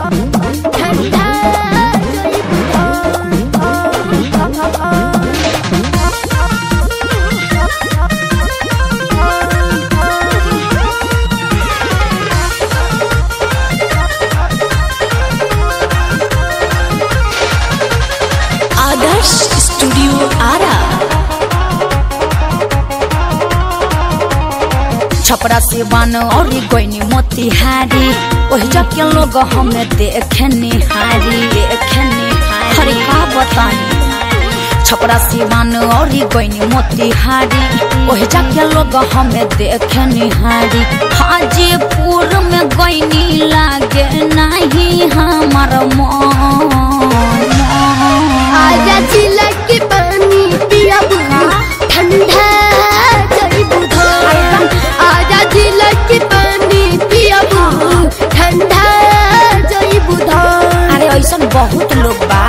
ठंडा आदर्श स्टूडियो आरा छपरा से बान और गोइनी मोतिहारी ओहि जके लोग हमें देखे निहारी देखे निहारी हरे का बतानी छपरा से बान और गोइनी मोतिहारी ओहि जके लोग हमें देखे निहारी हाजीपुर में गोइनी लागे नहीं हमार मन आजा जिला के पानी पिया ठंडा जई बुधा आजा जिला के पानी पिया ठंडा जई बुधा अरे ऐसा बहुत लोग बा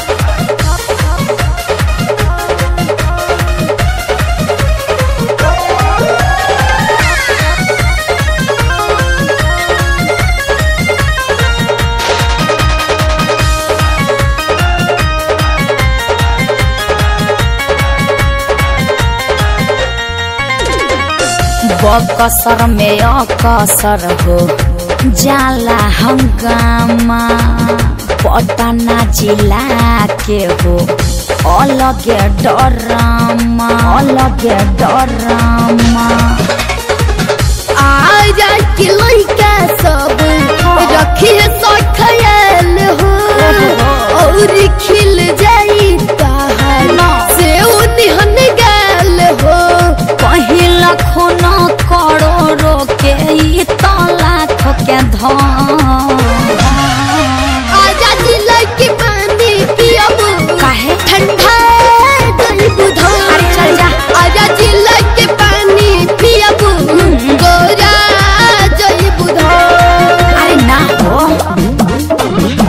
बकसर में अकसर हो जाला हंगामा पटना जिला के हो अलगे डरामा अलगे डरामा आजा के लइका सब रखिए सो ख्याल हो और खिल जाई ताहर से उन्हन गाल हो पहिला खून करोड़ों के ई तो लाख के धन आजा जिला के पानी पियबू काहे? ठंडा गई बुधा अरे चल जा। आजा जिला के पानी पियबू गोरा जई बुधा अरे ना हो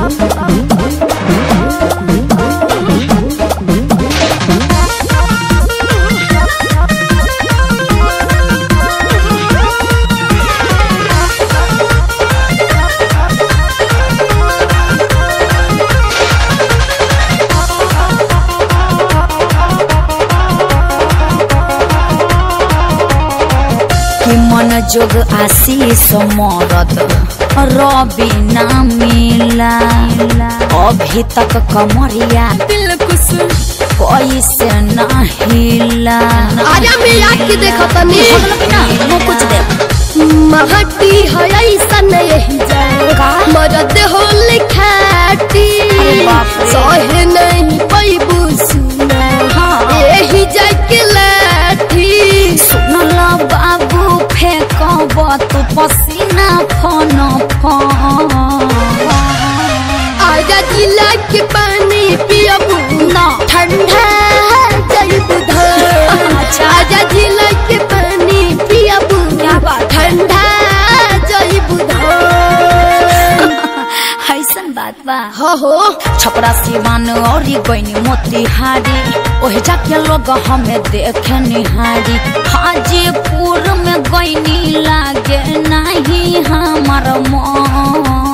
कि मन जोग आशीष मरद रवि ना मिला अभी तक कमरिया दिल कुछ कैसे ना हिला आजा मिला के देखो तनी ना वो कुछ दे महटी है ऐसा नहीं जाएगा मरद हो लिखाटी अरे बाप रे। सहे नहीं पैबू सुना हाँ। यही जाके लाठी सुनला बाबू फेंकब तू पसीना फन फन आजा जिला के पानी पियबू ना। ठंडा जई बुधा अच्छा। आजा जिला के पानी पियबू क्या बात है? ठंडा जई बुधा ऐसन बात बा हो हो छपरा सिवान और गईनी मोतिहारी ओहि जाके लोग हमें देखे निहारी हाजीपुर में गईनी लागे नहीं हमार मन